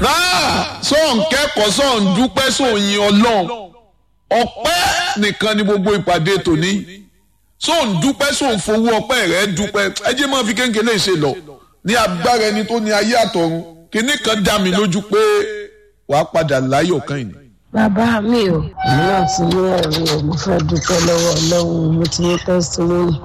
sọ̀n kẹ́kọ̀ọ́ sọ̀n dúpẹ́ sọ̀n yin ọlọ́run ọpẹ́ nìkan ni gbogbo ìpàdé tòní sọ̀n dúpẹ́ sọ̀n fowó ọpẹ́ rẹ̀ dúpẹ́ ẹ jẹ́ máa fi kéńkéńlé ṣe lọ ní agbára ẹni tó ní ayé àtọ̀run kíní kan dá mi lójú pé wàá padà láyọ̀ kan yìí. bàbá mi ò èmi náà ti ní ẹ̀rí o mo fẹ́ dúpẹ́ lọ́wọ́ ọlọ́run mo ti ní tẹ́sítímọ́nì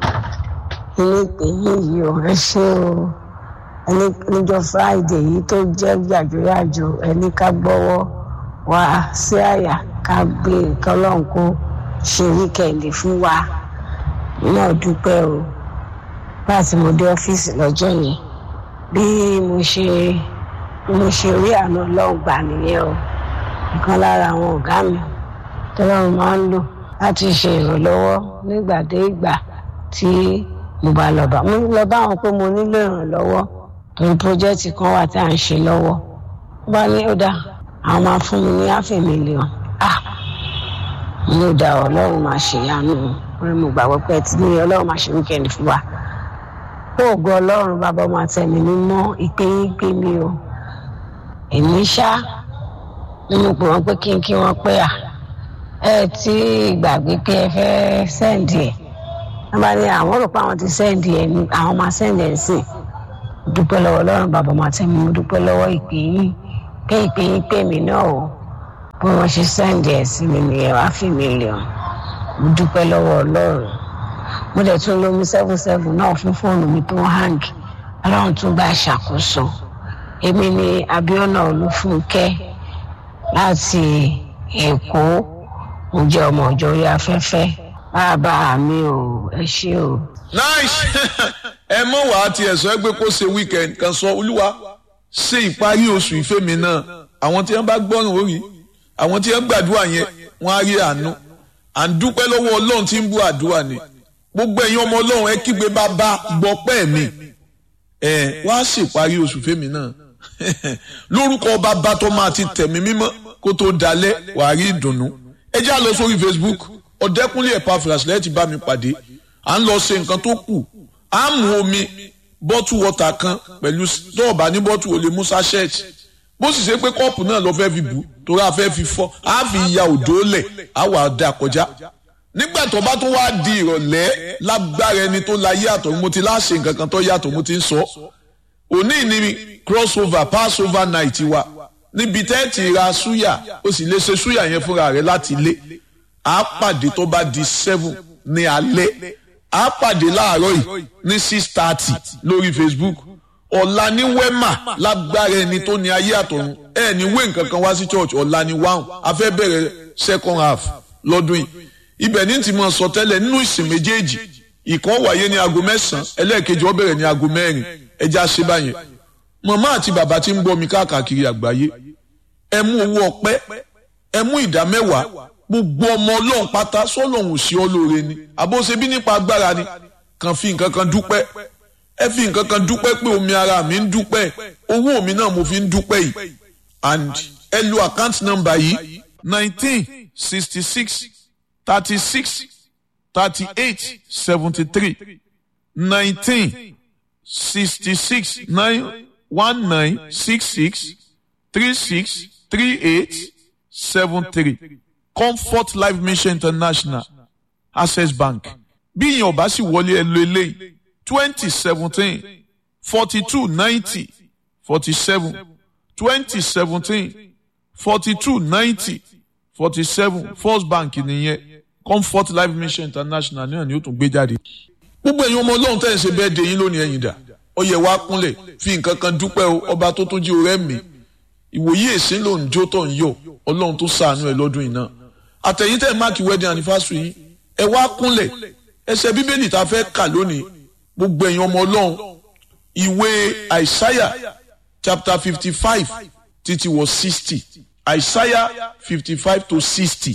ilé ìpè yìí ò ẹ ṣé o ẹni níjọ́ friday yìí tó jẹ́ yàjóyàjó ẹni ká gbọ́wọ́ wá sí àyà ká gbé kọ́lọ́n kó ṣe wíkẹ̀ndì fún wa náà dúpẹ́ o láti mo dé ọ́fíìsì lọ́jọ́ yẹn bí mo ṣe mo ṣe rí àná ọlọ́run gbà nìyẹn o nǹkan lára àwọn ọ̀gá mi tọ́lọ́run máa ń lò láti ṣe ìrànlọ́wọ́ nígbàdégbà tí mo bá lọ bá mo lọ bá wọn pé mo nílò ìrànlọ́wọ́ torí pọ́jẹ́tì kan wà tí à ń ṣe lọ́wọ́ wọ́n bá ní ó dá àwọn máa fún mi ní half a million ah mo ló dá ọlọ́run máa ṣèyanu orí mo gbàgbọ́ pé tí ní ọlọ́run máa ṣe wíkẹ́ndì fún wa oògùn ọlọ́run bàbá ọmọ àtẹ̀mí mi mọ́ ìpè yín pé mi o èmi ṣá nínú pé wọ́n pé kí n kí wọ́n pé à ẹ tí gbàgbé pé ẹ fẹ́ sẹ́ǹdì ẹ̀ wọ́n bá ní àwọn rò pé àwọn ti sẹ́ǹdì ẹ̀ ní àwọn máa sẹ́ǹdì ẹ̀ sí dúpẹ́ lọ́wọ́ ọlọ́run bàbá ọmọ àtẹ̀mí mo dúpẹ́ lọ́wọ́ ìpè yín pé ìpè yín pè mí náà o bí wọ́n ṣe sẹ́ǹdì ẹ̀ sí mi nìyẹn wá fi mílíọ̀n mo dúpẹ́ lọ́wọ́ ọlọ́run mo dẹ̀ tún lómi seven seven náà fún fóònù mi tó ń hang ọlọ́run tún bá ṣàkóso èmi ni abiona olúfúnkẹ́ láti èkó mo jẹ́ ọmọ ọjọ́ orí afẹ́fẹ́ bàbá mi ò ẹ ṣé o. nice ẹ mọ̀ wá ti ẹ̀sọ́ ẹgbẹ́ kó ṣe weekend kan sọ olúwa ṣe ìparí oṣù ìfẹ́ mi náà àwọn tí wọ́n bá gbọ́ràn orí àwọn tí wọ́n gbàdúrà yẹn wọ́n á rí àánú à ń dúpẹ́ lọ́wọ́ ọlọ́run tí ń bú àdúrà ni gbogbo ẹ̀yin ọmọ ọlọ́run ẹ kígbe bàbá gbọ́pẹ́ mi ẹ wá ṣèparí oṣù fẹ́mi náà lórúkọ bàbá tó máa ti tẹ̀mí mímọ́ kó tó dalẹ̀ wàá rí ìdùnnú ẹ já lọ sórí Facebook ọ̀dẹ́kúnlé Epaphras lẹ́yìn tí bá mi pàdé à ń lọ ṣe nǹkan tó kù à ń mu omi bọ́tù wọ́tà kan pẹ̀lú dọ́ọ̀bà ní bọ́tù olè musa shirt bó sì ṣe pé kọ́ọ̀pù náà lọ fẹ́ fi bù torí a fẹ́ fi fọ́ a fi ya òdó lẹ̀ a wà dà kọjá nígbà tó bá tún wá di ìrọ̀lẹ́ lágbára ẹni tó la yàtọ̀ mo ti láṣẹ nǹkan kan tó yàtọ̀ mo ti ń sọ òní ni crossover passover night wa níbi tẹ́ẹ̀tì ra súyà ó sì lè ṣe súyà yẹn fúnra rẹ̀ láti ilé a pàdé tó bá di seven ní alẹ́ a pàdé láàárọ̀ yìí ní six thirty lórí Facebook ọ̀la ní wema lágbára ẹni tó ní ayé àtọ̀run ẹ ní wé nǹkan kan wá sí church ọ̀la ní wáhùn a fẹ́ bẹ̀rẹ̀ second half lọ́dún yìí ibẹ̀ ní ti mọ̀ sọ tẹ́lẹ̀ nínú ìsìn méjèèjì ìkan wáyé ní aago mẹ́sàn-án ẹlẹ́ẹ̀kejì ó bẹ̀rẹ̀ ní aago mẹ́rin ẹja ṣe báyẹn màmá àti bàbá tí ń gbọ́ mi káàkiri àgbáyé ẹ mú owó ọpẹ́ ẹ mú ìdá mẹ́wàá gbogbo ọmọ ọlọ́run pátá sọ́lọ́hún sí ọ lóore ni àbóṣe bí nípa agbára ni kàn fi nǹkan kan dúpẹ́ ẹ fi nǹkan kan dúpẹ́ pé omi ara mi ń dúpẹ́ owó mi náà mo fi ń dúpẹ́ yìí and ẹ lo account number yìí nineteen sixty six thirty six thirty eight seventy three nineteen sixty six nine one nine six six three six three eight seven three comfort life mission international access bank bí ìyẹn ọba sì wọlé ẹ lo eléyìí twenty seventeen forty two ninety forty seven twenty seventeen forty two ninety forty seven first bank nìyẹn comfort life mission international náà ni ó tún gbé jáde. gbogbo ẹ̀yin ọmọ ọlọ́run tẹ̀ ń ṣe bẹ́ẹ̀ de yín lónìí ẹ̀yin dà ó yẹ wá kúnlẹ̀ fi nǹkan kan dúpẹ́ o ọba tó tún jí orẹ́ mi ìwòye èsì ló ń jó tó ń yọ ọlọ́run tó ṣàánú ẹ̀ lọ́dún yìí náà àtẹ̀yìn tẹ̀ máàkì wedding anniversary yìí ẹ wá kúnlẹ̀ ẹsẹ̀ bíbélì tá a fẹ́ kà lónìí gbogbo ẹ̀yin ọmọ ọlọ́run ìwé àìsáyà chapter fifty five títí wọ sixty àìsáyà fifty five to sixty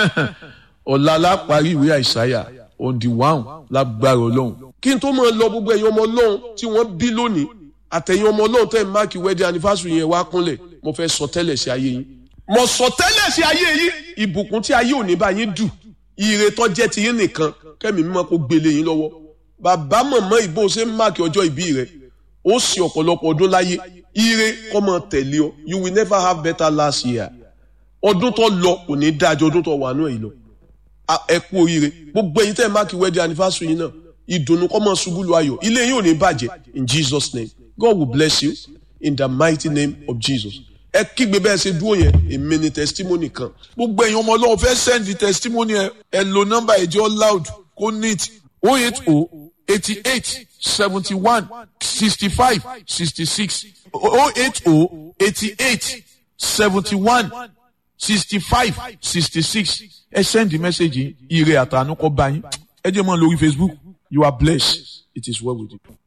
ọ̀la la parí ìwé àìsáyà on the one lágbára ọlọ́run. kí n tó máa lọ gbogbo ẹ̀yin ọmọ ọlọ́run tí wọ́n bí lónìí àtẹ̀yin ọmọ ọlọ́run tẹ̀ máàkì wedding anniversary yẹn wá kúnlẹ̀ mo fẹ́ sọ tẹ́lẹ̀ sí ayé yín. mo sọ tẹ́lẹ̀ sí ayé yín ìbùkún tí ayé ò ní bá yín dù ire tó jẹ́ ti yín nìkan kẹ́mi mímọ́ kó gbélé yín lọ́wọ́ bàbá mọ̀mọ́ ìbò ṣe ń máàkì ọjọ́ ìbí rẹ̀ ó sì ọ̀pọ̀lọpọ̀ ọdún láyé ire kọ́ mọ tẹ̀lé ọ you will never have better last year ọdún tó lọ kò ní dájọ́ ọdún tó wà náà yìí lọ ẹ kú oríire gbogbo ẹ̀yin tẹ́ ẹ máàkì wedding anniversary yìí náà ìdùnnú kọ́ mọ ṣubú lu ayọ̀ ilé yìí ò ní bàjẹ́ in Jesus name God will bless you in the mighty name of Jesus ẹ kígbe bẹ́ẹ̀ ṣe dúró yẹn èmi ni testimony kan gbogbo ẹ̀yin ọmọ ọlọ́run fẹ́ send testimony ẹ ẹ lo nọ́mbà ẹ̀jẹ̀ loud kó neat o eight o eighty eight seventy one sixty five sixty six o eight o eighty eight seventy one sixty five sixty six ẹ send the message ire àtànú kọ bá yín ẹ jẹ́ mọ́ lórí Facebook you are blessed it is well with you.